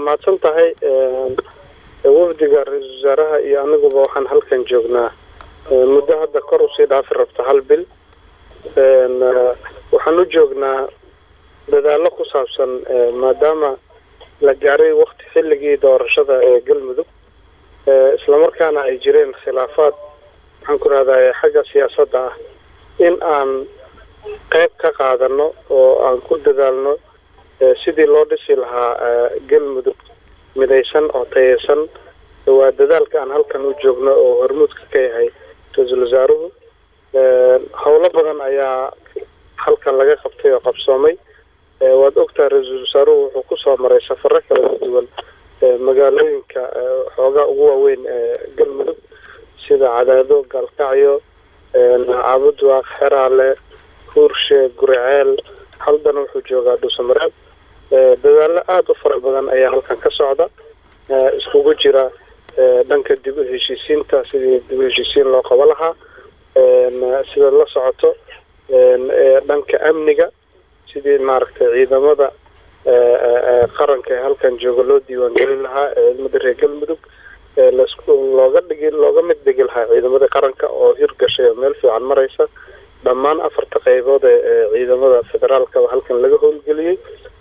mahadsan tahay wafdiga ra-iisul wasaaraha iyo aniguba waxaan halkan joognaa muddo hadda kor usii dhaafi rabta hal bil waxaan u joognaa dadaallo ku saabsan maadaama la gaaray wakti xilligii doorashada ee galmudug islamarkaana ay jireen khilaafaad waxaan ku rahdaa xagga siyaasadda ah in aan qeyb ka qaadano oo aan ku dadaalno sidii loo dhisi lahaa galmudug midaysan oo tayeysan waa dadaalka aan halkan u joogno oo hormuudka ka yahay ra-iisul wasaaruhu howlo badan ayaa halkan laga qabtay oo qabsoomay waad ogtahay ra-iisul wasaaruhu wuxuu kusoo maray safaro kala duwan magaalooyinka xoogaa ugu waaweyn ee galmudug sida cadaado gaalkacyo caabudwaaq xeraale huurshe guriceel haldana wuxuu joogaa dhuusamareeb dadaallo aada u fara badan ayaa halkan ka socda iskugu jira dhanka dib u heshiisiinta sidii dib u heshiisiin loo qabo lahaa sida la socoto dhanka amniga sidii maaragtay ciidamada qaranka ee halkan jooga loo diiwaangelin lahaa ciidamada reer galmudug looga dhigi looga mid dhigi lahaa ciidamada qaranka oo hirgashay oo meel fiican maraysa dhammaan afarta qeybood ee ciidamada federaalka halkan laga howlgeliyey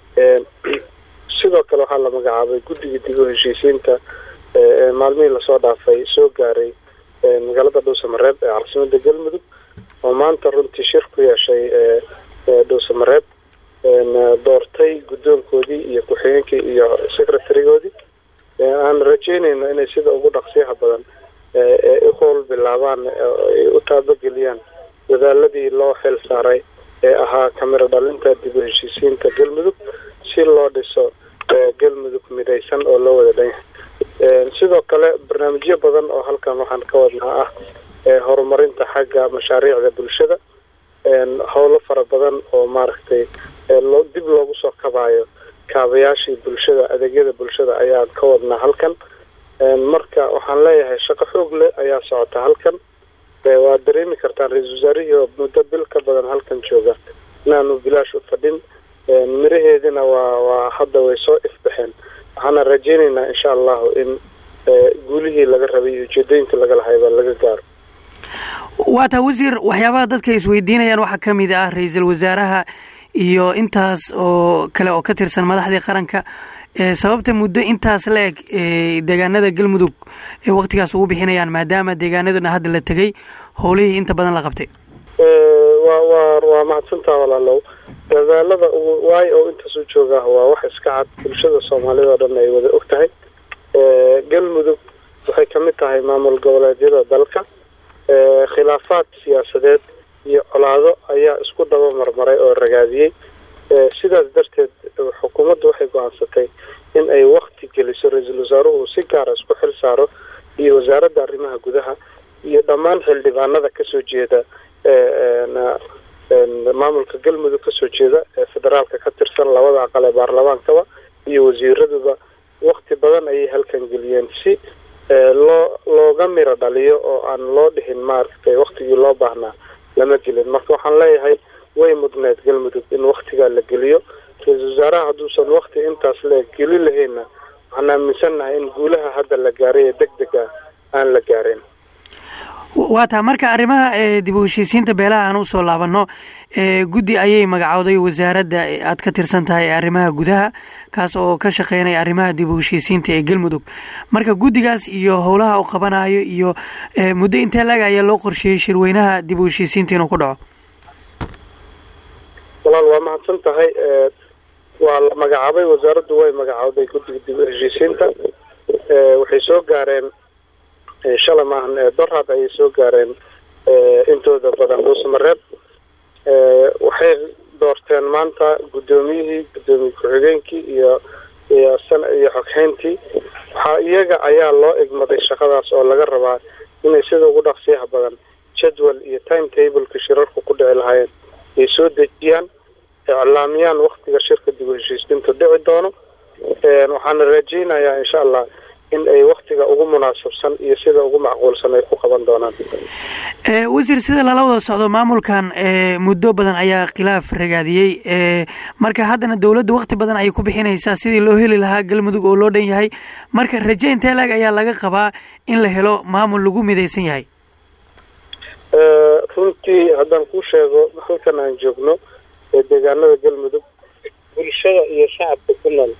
sidoo kale waxaa la magacaabay guddiga dib u heshiisiinta ee maalmihii lasoo dhaafay soo gaaray magaalada dhuusamareeb ee caasimada galmudug oo maanta runtii shir ku yeeshay dhuusamareeb doortay guddoonkoodii iyo ku-xigeenkii iyo secretarigoodii aan rajeynayno inay sida ugu dhaqsiyaha badan u howl bilaabaan ay u taabageliyaan dadaaladii loo xil saaray ee ahaa kamiro dhalinta dib u heshiisiinta galmudug si loo dhiso galmudug midaysan oo loo wada dhan yahay sidoo kale barnaamijyo badan oo halkan waxaan ka wadnaa ah horumarinta xagga mashaariicda bulshada howlo fara badan oo maaragtay dib loogu soo kabaayo kaabayaashii bulshada adeegyada bulshada ayaan ka wadnaa halkan marka waxaan leeyahay shaqo xoog leh ayaa socota halkan waad dareemi kartaan ra-iisul wasaarihii oo muddo bil ka badan halkan jooga inaanu bilaash u fadhin miraheedina waa waa hadda way soo ifbaxeen waxaana rajeynaynaa insha allahu in guulihii laga rabay iyo ujeedooyinka laga lahayba laga gaaro waa taa wasiir waxyaabaha dadka isweydiinayaan waxaa ka mid ah ra-iisul wasaaraha iyo intaas oo kale oo ka tirsan madaxdii qaranka sababta muddo intaas la eg deegaanada galmudug ee waktigaas ugu bixinayaan maadaama deegaanaduna hadda la tegay howlihii inta badan la qabtay wa wa waa mahadsantaa walaalow dadaalada waayo oo intaas u joogaah waa wax iska cad bulshada soomaalida oo dhan ay wada og tahay galmudug waxay ka mid tahay maamul goboleedyada dalka khilaafaad siyaasadeed iyo colaado ayaa isku daba marmaray oo ragaadiyey sidaas darteed xukuumaddu waxay go-aansatay in ay wakti geliso ra-iisul wasaaruhu si gaara isku xil saaro iyo wasaaradda arrimaha gudaha iyo dhammaan xildhibaanada kasoo jeeda maamulka galmudug kasoo jeeda ee federaalka ka tirsan labada aqal ee baarlamaankaba iyo wasiiraduba wakti badan ayay halkan geliyeen si loo looga miro dhaliyo oo aan loo dhihin maaragtay waktigii loo baahnaa lama gelin marka waxaan leeyahay way mudneed galmudug in waktigaa la geliyo ra-iisul wasaaraha hadduusan wakti intaas le geli lahaynna waxaan aaminsannahay in guulaha hadda la gaaray ee deg dega aan la gaarin waa taa marka arrimaha dib u heshiisiinta beelaha aan usoo laabanno guddi ayay magacowday wasaaradda aad ka tirsan tahay ee arrimaha gudaha kaas oo ka shaqeynaya arrimaha dib u heshiisiinta ee galmudug marka guddigaas iyo howlaha uu qabanayo iyo muddo intee laga ayaa loo qorsheeyey shirweynaha dib u heshiisiinta inuu ku dhaco walaal waa mahadsan tahay waa la magacaabay wasaaraddu way magacowday guddiga dib u heshiisiinta waxay soo gaareen shala maahan dorhad ayay soo gaareen intooda badan dhuusamareeb waxay doorteen maanta guddoomiyihii guddoomiye ku-xigeenkii iyo iyo san iyo xoghayntii waxaa iyaga ayaa loo egmaday shaqadaas oo laga rabaa inay sida ugu dhaqsiyaha badan jadwal iyo time tableka shirarku ku dhici lahaayeen ay soo dejiyaan iclaamiyaan waktiga shirka dib u heshiisiintu dhici doono waxaana rajeynayaa insha allah in ay waktiga ugu munaasabsan iyo sida ugu macquulsan ay ku qaban doonaan wasiir sida lala wada socdo maamulkan muddo badan ayaa khilaaf ragaadiyey marka haddana dowladda wakti badan ayay ku bixinaysaa sidii loo heli lahaa galmudug oo loo dhan yahay marka raje intee laeg ayaa laga qabaa in la helo maamul lagu midaysan yahay runtii haddaan kuu sheego halkan aan joogno ee deegaanada galmudug bulshada iyo shacabka ku nool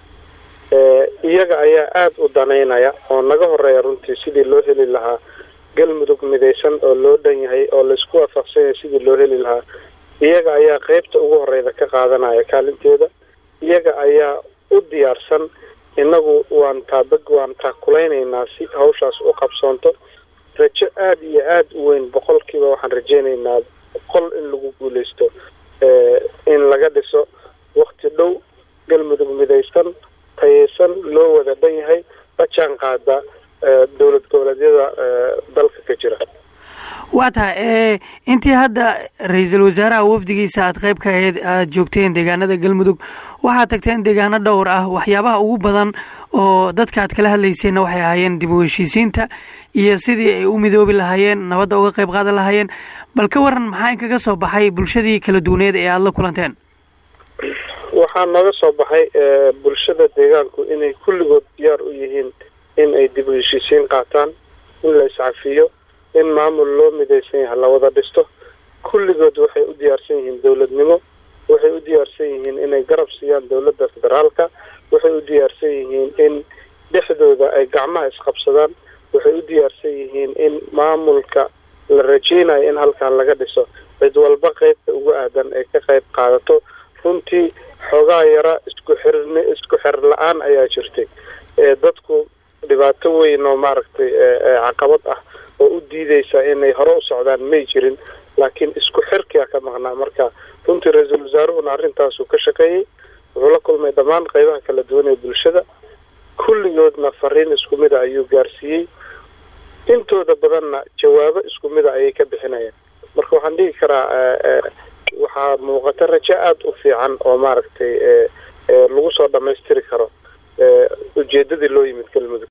iyaga ayaa aada u danaynaya oo naga horeeya runtii sidii loo heli lahaa galmudug midaysan oo loo dhan yahay oo laisku waafaqsan yahay sidii loo heli lahaa iyaga ayaa qeybta ugu horeyda ka qaadanaya kaalinteeda iyaga ayaa u diyaarsan innagu waan taabag waan taakulaynaynaa si hawshaas u qabsoonto rajo aada iyo aada u weyn boqolkiiba waxaan rajeynaynaa boqol in lagu guuleysto in laga dhiso wakti dhow galmudug midaysan tayeysan loo wada dhan yahay la jaan qaada dowlad goboleedyada dalka ka jira waa tahay intii hadda ra-iisul wasaaraha wafdigiisa aad qayb ka ahayd aada joogteen deegaanada galmudug waxaad tagteen deegaano dhowr ah waxyaabaha ugu badan oo dadka aad kala hadlayseenna waxay ahaayeen dib u heshiisiinta iyo sidii ay u midoobi lahaayeen nabadda uga qayb qaadan lahaayeen bal ka waran maxaa inkaga soo baxay bulshadii kala duwaneed ee aada la kulanteen waxaa nooga soo baxay bulshada deegaanku inay kulligood diyaar u yihiin in ay dib u heshiisiin qaataan in la iscafiyo in maamul loo midaysan yahay la wada dhisto kulligood waxay u diyaarsan yihiin dowladnimo waxay u diyaarsan yihiin inay garab siiyaan dowladda federaalka waxay u diyaarsan yihiin in dhexdooda ay gacmaha isqabsadaan waxay u diyaarsan yihiin in maamulka la rajeynayo in halkan laga dhiso cid walba qeybta ugu aadan ay ka qayb qaadato runtii xoogaa yara isku xirn isku xir la-aan ayaa jirtay dadku dhibaato weyn oo maaragtay caqabad ah oo u diideysa inay hore u socdaan may jirin laakiin isku xirkia ka maqnaa marka runtii ra-iisul wasaaruhuna arrintaasuu ka shaqeeyey wuxuu la kulmay dhammaan qeybaha kala duwan ee bulshada kulligoodna fariin isku mida ayuu gaarsiiyey intooda badanna jawaabo isku mida ayay ka bixinayaan marka waxaan dhihi karaa waxaa muuqata rajo aada u fiican oo maaragtay lagu soo dhamaystiri karo ujeedadii loo yimid galmudug